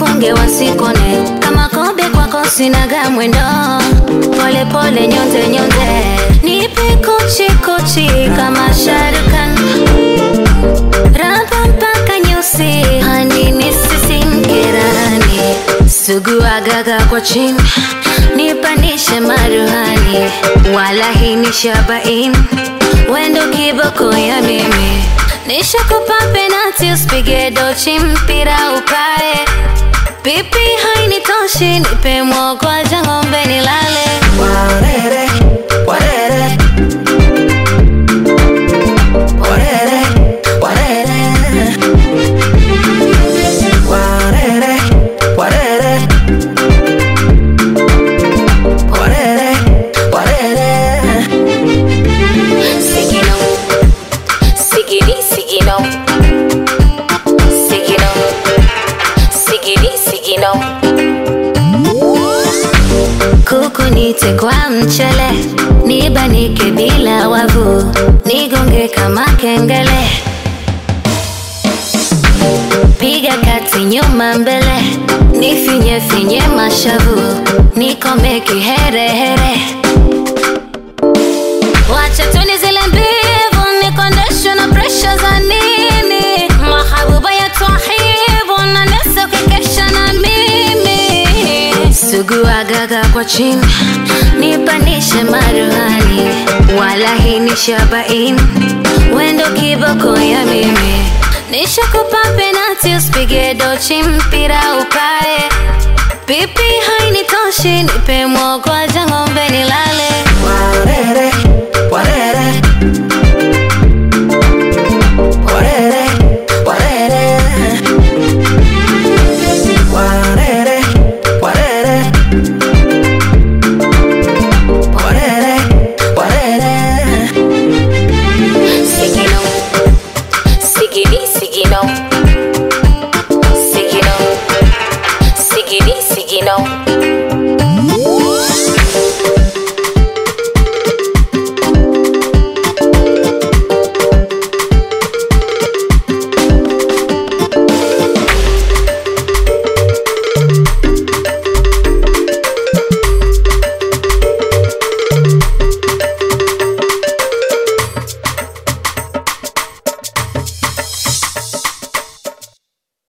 nifunge wasikone kama kobe kwako sinaga mwendo pole pole nyonze nyonze nipe kochi kochi kama sharukan raba mpaka nyusi hani nisisinkirani sugu agaga kwa chini nipanishe maruhani wala hii ni shabain wendo kiboko ya mimi nishakupa penati usipige dochi mpira ukae pipi hainitoshi nipe mwogwaja ng'ombe nilale Warere, warere. Warere, warere. Warere, warere. Warere, warere. Sigino, sigiri, sigino, sigino, sigiri, sigino. Kuku nite kwa mchele, nibanike bila wavu, nigonge kama kengele. Piga kati nyuma mbele, nifinye finye mashavu, nikome kiherehere. Wacha tuni zile mbivu nikondeshwe na presha za nini? Mahabuba ya twahibu na nesa ukikesha na mimi. Sugu agaga kwa chini nipanishe maruhani, wala hii ni shabain wendo kiboko ya mimi. Nishakupa penati usipige dochi mpira ukae, pipi hainitoshi nipe mwogwaja ng'ombe nilale